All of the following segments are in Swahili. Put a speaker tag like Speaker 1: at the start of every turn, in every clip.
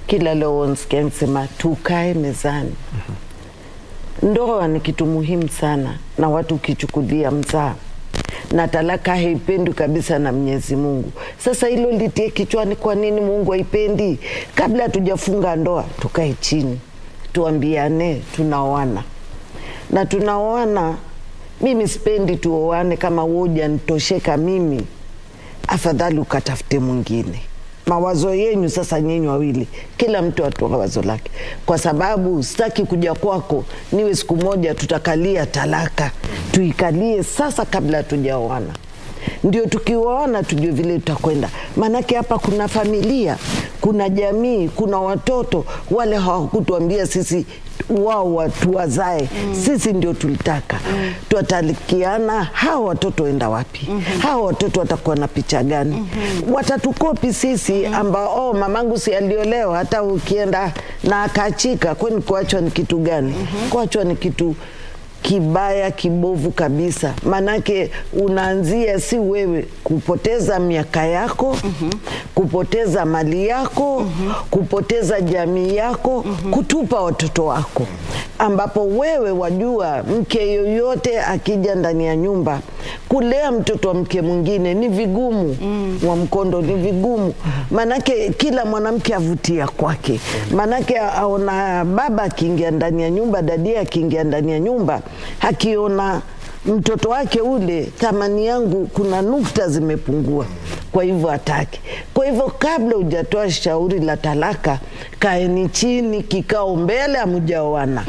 Speaker 1: kila leo nsikia nisema tukae mezani. Ndoa ni kitu muhimu sana, na watu ukichukulia mzaa na talaka haipendwi kabisa na Mwenyezi Mungu. Sasa hilo litie kichwani, kwa nini Mungu haipendi? Kabla hatujafunga ndoa, tukae chini tuambiane tunaoana na tunaoana. Mimi sipendi tuoane kama woja nitosheka mimi, afadhali ukatafute mwingine. Mawazo yenyu sasa, nyinyi wawili, kila mtu atoa wazo lake, kwa sababu sitaki kuja kwako niwe siku moja tutakalia talaka. Tuikalie sasa kabla hatujaoana, ndio tukioana tujue vile tutakwenda. Maanake hapa kuna familia, kuna jamii, kuna watoto. Wale hawakutuambia sisi wao watu wazae sisi ndio tulitaka twatalikiana. Hawa watoto wenda wapi? Hawa watoto watakuwa na picha gani? Watatukopi sisi ambao oh, mamangu si aliolewa, hata ukienda na akaachika. Kwani kuachwa ni kitu gani? Kuachwa ni kitu kibaya kibovu kabisa, maanake unaanzia si wewe kupoteza miaka yako kupoteza mali yako kupoteza jamii yako kutupa watoto wako, ambapo wewe wajua, mke yoyote akija ndani ya nyumba kulea mtoto wa mke mwingine ni vigumu, wa mkondo ni vigumu, maanake kila mwanamke avutia kwake, maanake aona baba akiingia ndani ya nyumba, dadia akiingia ndani ya nyumba akiona mtoto wake ule, thamani yangu kuna nukta zimepungua, kwa hivyo hataki. Kwa hivyo kabla hujatoa shauri la talaka, kaeni chini, kikao mbele, amujaoana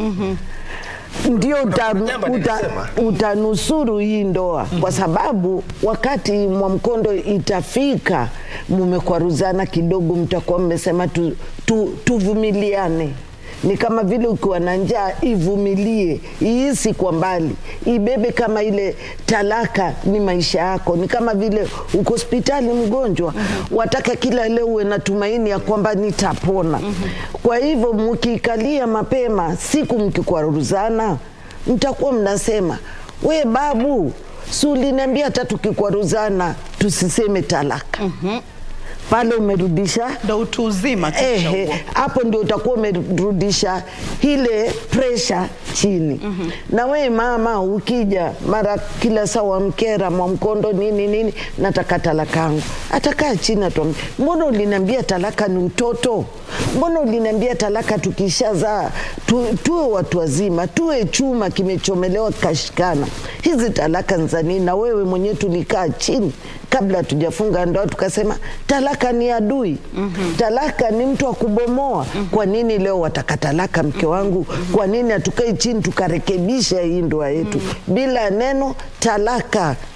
Speaker 1: ndio uta,
Speaker 2: Jambo
Speaker 1: uta,
Speaker 2: nilisema.
Speaker 1: utanusuru hii ndoa, kwa sababu wakati Mwamkondo itafika mumekwaruzana kidogo, mtakuwa mmesema tu, tu, tuvumiliane ni kama vile ukiwa na njaa ivumilie, iisi kwa mbali, ibebe kama ile talaka ni maisha yako. Ni kama vile uko hospitali mgonjwa, wataka kila leo uwe na tumaini ya kwamba nitapona. Kwa hivyo mkiikalia mapema, siku mkikwaruzana, mtakuwa mnasema we babu, si uliniambia hata tukikwaruzana tusiseme talaka. Pale umerudisha
Speaker 3: ndo utu uzima tu
Speaker 1: Ehe,
Speaker 3: huo.
Speaker 1: hapo ndio utakuwa umerudisha ile presha chini. Na we mama, ukija mara kila saa wamkera Mwamkondo nini nini, nataka talaka yangu, atakaa chini atuambia, mbona uliniambia talaka ni utoto? Mbona uliniambia talaka tukishazaa tu, tuwe watu wazima, tuwe chuma kimechomelewa kikashikana. Hizi talaka ni za nini? Na wewe mwenyewe tulikaa chini kabla hatujafunga ndoa tukasema talaka ni adui talaka ni mtu wa kubomoa kwa nini leo wataka talaka mke wangu kwa nini hatukai chini tukarekebisha hii ndoa yetu bila neno talaka